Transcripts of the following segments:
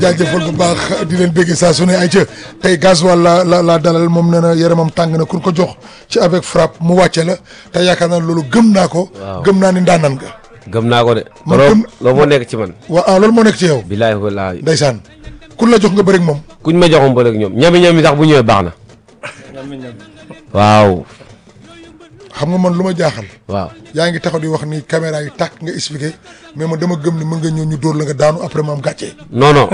jaajëfal bu baax di leen bëggee saa su ne ay ca tey gasoil la la la dalal moom nee na yaramam tàng na kun ko jox ci avec frappe mu wàcce la te yaakaar naa loolu gëm naa ko. Waaw. gëm naa ni ndaanan nga. gëm naa ko de. Man loolu gëm- loolu moo nekk ci man. wa ah loolu moo nekk ci yow. bilaay walaay. ndeysaan kun la jox nga bëri ak moom. kuñ ma joxoon ba léegi ñoom ñami ñami sax bu ñëwee baax na. waaw xam nga man lu ma jaaxal. waaw. yaa ngi taxaw di wax ni caméra yi tàkk nga expliqué mais man dama gëm ni mën nga ñëw ñu dóor la nga daanu après ma am gàcce. non non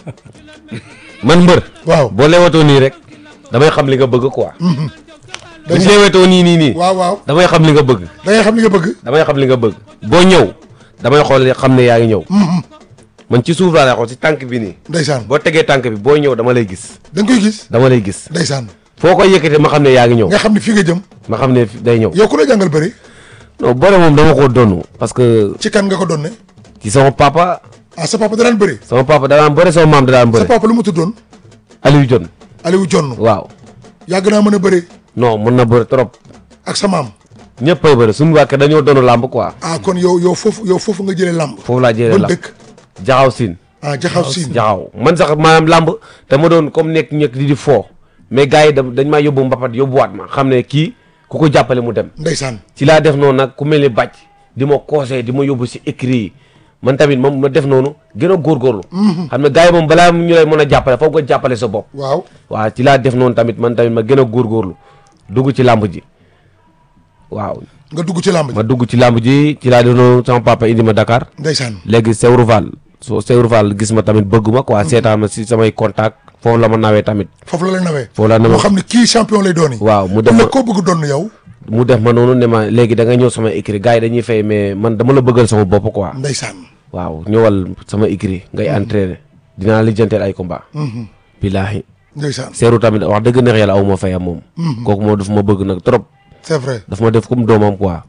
man mbër. waaw boo leewatoo nii rek damay xam li nga bëgg quoi. buñ ndeysaan leewatoo nii nii nii. waaw waaw damay xam li nga bëgg. da ngay xam li nga bëgg. damay xam li nga bëgg. boo ñëw damay xool xam ne yaa ngi ñëw. man ci suuf laa lay xool ci tànk bi nii. ndeysaan boo tegee tànk bi boo ñëw dama lay gis. da nga koy gis. dama lay gis. ndeysaan foo koy yëkkatee ma xam ne yaa ngi ñëw. nga xam ni fii nga jëm. ma xam ne fi- day ñëw. yow ku la jàngal bëri. non boole moom dama ko donn parce que ci kan nga ko doon ne. ci sama papa ah sa papa da daan bëri. sama papa da daan bëre sama maam da daan sa bëre papa lu mu tuddoon. Aliou Dione Aliou Jonn. waaw yàgg naa mën a bëri. non mën na bëre trop ak sa maam. ñëpp ay bëre suñu wàkke dañoo doon làmb quoi ah kon yow yow foofu yow foofu nga jëlee làmb. foofu laa jëlee ban làmb dëkk. jaxaw siin ah jaxaw siin. jaxaw man sax maanaam làmb dama doon comme nekk ñekk di di foo mais gars yi da dañ maa yóbbu mbapat yóbbuwaat ma xam ne kii ku ko jàppale mu dem ndeysaan. ci laa def noonu nag ku mel ni bàcc di ma conseil di ma yóbbu si écrit yi man tamit moom ma def noonu gën a góorgóorlu xam ne gars yi moom balaa ñu lay mën a jàppale foog nga jàppale sa bopp waaw. waaw ci laa def noonu tamit man tamit ma gën a góorgóorlu dugg ci làmb ji waaw nga dugg ci làmb ji. ma dugg ci làmb ji ci laa def noonu sama papa indi ma Dakar ndeysaan. léegi Sewru Fall soo Sewru Fall gis ma tamit bëgg ma quoi seetaan ma si samay contact foofu la ma nawee tamit foofu la la nawee. foofu la moo nawee xam ne kii champion lay doon. waaw mu def kon ma nag koo bëgg doon yow. mu def ma noonu ne ma léegi da nga ñëw sama écrit gars yi dañuy fay mais man dama la bëggal sama bopp quoi ndeysaan. waaw ñëwal sama écrit ngay entraîner dinaa lijjanteel ay combat billaahi ndeysaan. Seeru tamit wax dëgg neex yàlla aw ma fayam moom kooku moo daf ma bëgg nag trop c'est vrai daf ma def comme doomam quoi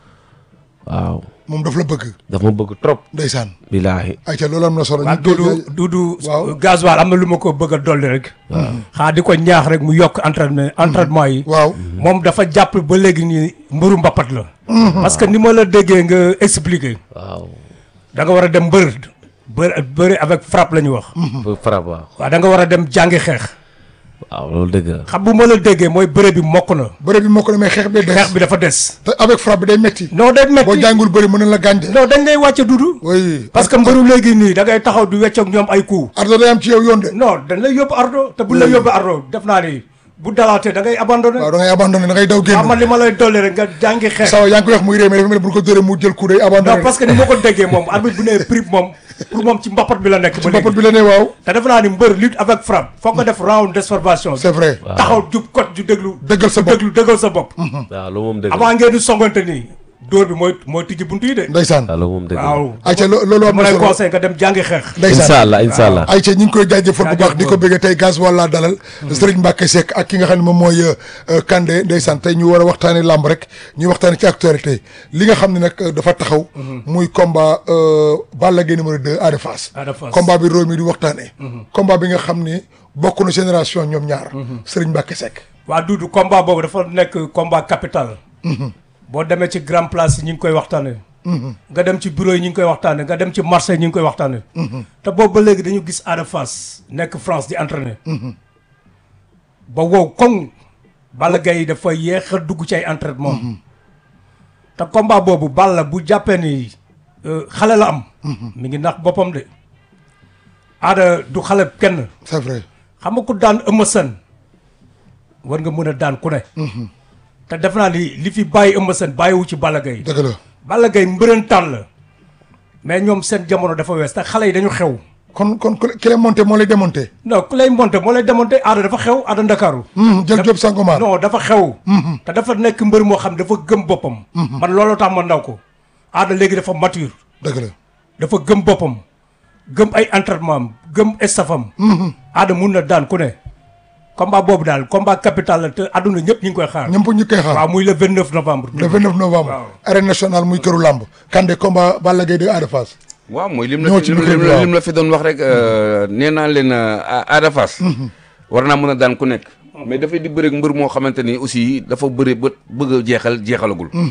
waaw moom daf la bëgg. daf ma bëgg trop ndeysaan. billaahi ayca loolu am na solo. waaw ñu dégg Dudu Dudu Waaw. gasoil am na lu ma ko bëgg a dolli rek xaa di ko ñaax rek mu yokk entraînement entraînement yi waaw. moom dafa jàpp ba léegi nii mbëru mbapat la parce que ni ma la déggee nga expliquer waaw da nga war a dem mbër bër bëri avec frappe la ñu wax pour frappe waaw waaw da nga war a dem jàngi xeex waaw loolu dëgg la xam bu ma la déggee mooy bëre bi mokk na bëre bi moo ko demee xeex bi day xeex des. bi dafa des te avec frappe bi day metti. non day boo metti jàngul bëri mën na la gànde. non dañ lay wàcce dudu oui. parce que mbëru léegi nii da ngay taxaw di weccoog ñoom ay coups ardo day am ci yow yoon de. non dañ lay yóbbu ardo te buñ la yóbbu ardo def naa ni bu dalaatee da ngay abandonné waaw da ngay abandonné da ngay daw waaw man génn. li ma lay dolli rek nga jàngi xeex sawa yaa ngi koy wax muy réew mais dafa mel ni bu ñu ko dóoree mu jël coup day abandonné. non parce que ni ma ko déggee moom arbitre bu nee prix moom pour moom ci mbapat bi la nekk ba mbapat léegi bi la ne waaw. te defe naa ni mbër lutte avec frappe foog nga def round d'observation c'est vrai. taxaw jub kot ju déglu Dëggal sa ju bopp. déglu dëggal sa bopp waaw loolu moom dëgg la avant ngeen di songante nii dóor bi mooy mooy tijji buntu yi de ndeysaan. waaw loolu moom dëgg la waaw ayca lo- loolu am ma na lay solo. conseil nga dem jàngi xeex ndeysaan. incha allah incha allah ayca ñu ngi koy jaajëfal bu baax di ko bëggee tey gaz wala dalal Serigne Mbacke Seck ak ki nga xam ne moom mooy euh, Kandé ndeysaan tey ñu war a waxtaanee làmb rek ñuy waxtaanee ci actualité li nga xam ne nag euh, dafa taxaw muy combat euh, Balla Gaye numéro 2 Ada Fass Ada Fass. combat bi réew mi di waxtaanee combat bi nga xam ne bokk na génération ñoom ñaar Serigne Mbacke Seck waa Dudu combat boobu dafa nekk combat capital boo demee ci grand place yi ñu ngi koy waxtaane nga dem ci bureau yi ñu ngi koy waxtaane nga dem ci marché yi ñu ngi koy waxtaane te boobu ba léegi dañu gis Ada Fass nekk France di entraîner ba wow koŋ Balla Gaye dafa yéex a dugg ci ay entraînement te combat boobu Balla bu jàppee ni euh, xale la am mi ngi nax boppam de Ada du xale kenn c'est vrai xam nga ku daan Eumeu Sène war nga mën a daan ku ne. te def naa ni li fi bàyyi Eumeu Sène bàyyiwu ci Balla Gaye. dëgg la Balla Gaye mbërëntaan la mais ñoom seen jamono dafa wees te xale yi dañu xew. kon kon ku ki lay monté moo lay démonté non ku lay monté moo lay démonté aada dafa xew aada ndakaaru jël job Sangomar non dafa xew. te dafa nekk mbër moo xam dafa gëm boppam. man looloo tax ma ndaw ko. aada léegi dafa mature. dëgg la dafa gëm boppam. gëm ay entraînement am gëm estafam. aada mun na daan ku ne. combat boobu daal combat capital la te àdduna ñëpp ñu ngi koy xaar. ñëpp ñu koy xaar waaw muy le 29 novembre. le 29 novembre waaw. arène nationale muy këru làmb Kandé combat Balla Gaye de Ada Fass waaw mooy lim la ñëw fi ci lim micro bi, la waaw. lim la fi doon wax rek nee naa leen Ada Fass war naa mën a daan ku nekk mais dafay di bëre ak mbër moo xamante ni aussi dafa bëre ba bëgg a jeexal jeexalagul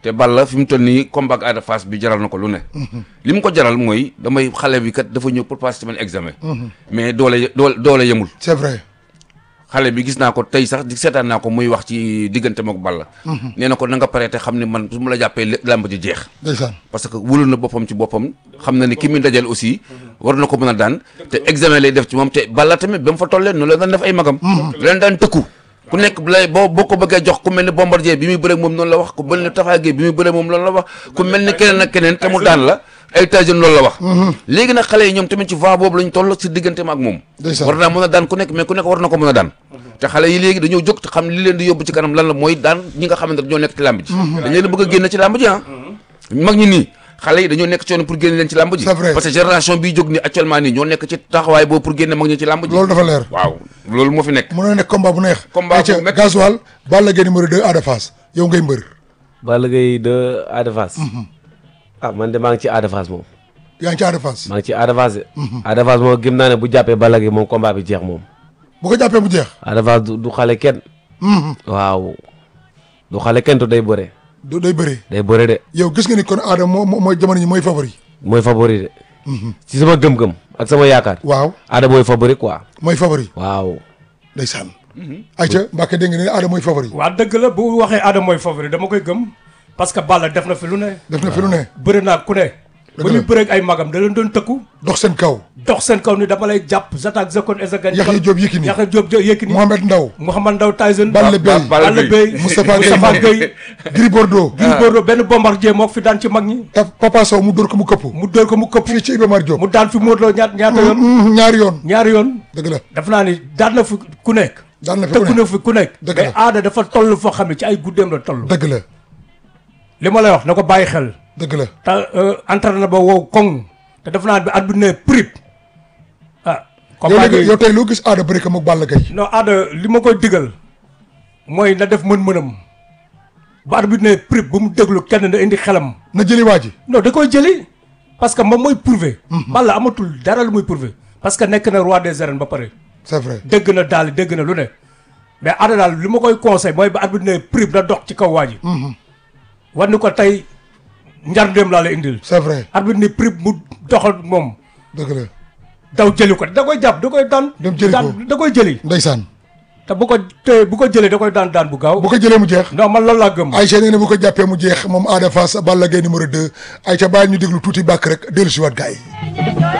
te Balla fi mu toll nii combat ak Ada Fass bi jaral na ko lu ne li mu ko jaral mooy damay xale bi kat dafa ñëw pour passer semaine examen mais doole doole doole yemul c'est vrai xale bi gis naa ko tey sax di seetaan naa ko muy wax ci diggante mook Balla nee na ko na nga pare te xam ne man su ma la jàppee lé- làmb ji jeex ndeysaan parce que wóolu na boppam ci boppam xam na ni ki muy dajal aussi war na ko mën a daan te examen lay def ci moom te Balla tamit ba mu fa tollee noonu la daan def ay magam leen daan tëkku ku nekk lay boo boo ko bëggee jox ku mel ni Bombardier bi muy bëre moom noonu la wax ku mel ni Tapha Guèye bi muy bëre moom loolu la wax ku mel ni keneen ak keneen te mu daan la ay Tyson loolu la wax léegi nag xale yi ñoom tamit ci voie boobu lañ toll si digganteem ak moom Ndeysaan. war naa mën a daan ku nekk mais ku nekk war na ko mën a daan te xale yi léegi dañoo jóg te xam li leen di yóbbu ci kanam lan la mooy daan ñi nga xamante ne dañoo nekk ci làmb ji dañ leen bëgg a génn ci làmb ji ah mag ñi nii xale yi dañoo nekk ci yoon pour génne leen ci làmb ji C'est vrai. parce que génération bii jóg ni actuellement nii ñoo nekk ci taxawaay boobu pour génne mag ñi ci làmb ji loolu dafa leer waaw loolu moo fi nekk mën na nekk combat bu neex Combat bu Ayca, métti. gasoil Balla Gaye numéro 2 Ada Fass yow ngay mbër Balla Gaye de Ada Fass ah man de maa ngi ci Ada Fass moom yaa ngi ci Ada Fass maa ngi ci Ada Fass de Ada Fass moom gëm naa ne bu jàppee Balla Gaye moom combat bi jeex moom bu ko jàppee mu jeex Ada Fass du du xale kenn waaw du xale kenn te day bëre du day bëri day bëre de yow gis nga ni kon Ada moo moo- mooy jamono ñi mooy favori mooy favori de ci sama gëm-gëm ak sama yaakaar waaw Ada mooy favori quoi mooy favori waaw ndeysaan Ayca Mbacke dégg nga ne Ada mooy favori waa dëgg la bu waxee Ada mooy favori dama koy gëm parce que Balla def na fi lu ne def na fi lu ne bëri naa ku ne ba la. ñu bëreeg ay magam da leen doon tëkku dox seen kaw dox seen kaw ni dama lay jàpp zatak zakon ezagan Yaxya Diop Yékini. Yaxya Diop Jo- Yékini Mohamed Ndaw Mouhamad Ndaw Tyson Balla Beye Balla Balla Beye. Beye Moustapha Moustapha Gueye. Gueye Gris Bordeaux Gris Bordeaux benn bombardier moo ko fi daan ci mag ñi Ta- Papa Sow mu dóor ko mu këpp mu dóor ko mu këpp fii ci Iba Mar Diop mu daan fi Modou Lo ñaat ñaata yoon Mhm, ñaari yoon ñaari yoon dëgg la def naa ni daan na fi ku nekk daan na fi ku tëkku ne na fi ku nekk Dëgg mais la. aada dafa toll foo xam ne ci ay guddeem la toll dëgg la li ma lay wax na ko bàyyi xel dëgg la te entraîné na ba wow koŋ te def naa bi at bi ne prip ah yow combat léegi bi yow tey loo gis Ada bëri ko moog Balla Gaye non aada li ma koy digal mooy na def mën-mënam ba at bi ne prip bu mu déglu kenn na indi xelam na jëli waa ji non da koy jëli parce que moom mooy prouver Balla amatul dara lu muy prouver parce que nekk na roi des arènes ba pare c'est vrai dégg na daal dégg na lu ne mais Ada daal li ma koy conseil mooy ba at bi ne prip na dox ci kaw waa ji war ni ko tey njarndéem laa la indil c'est vrai arbitre ni prip mu doxal moom dëgg la daw jëli ko da koy jàpp da koy daan Dem jëli daan ko. da koy jëli ndeysaan te bu ko te bu ko jëlee da koy daan daan bu gaaw bu ko jëlee mu jeex non man loolu laa gëm Aïcha nee na bu ko jàppee mu jeex moom Ada Fass Balla Gaye numéro 2 Aïcha bàyyi ñu déglu tuuti bàkk rek dellu si waat gars yi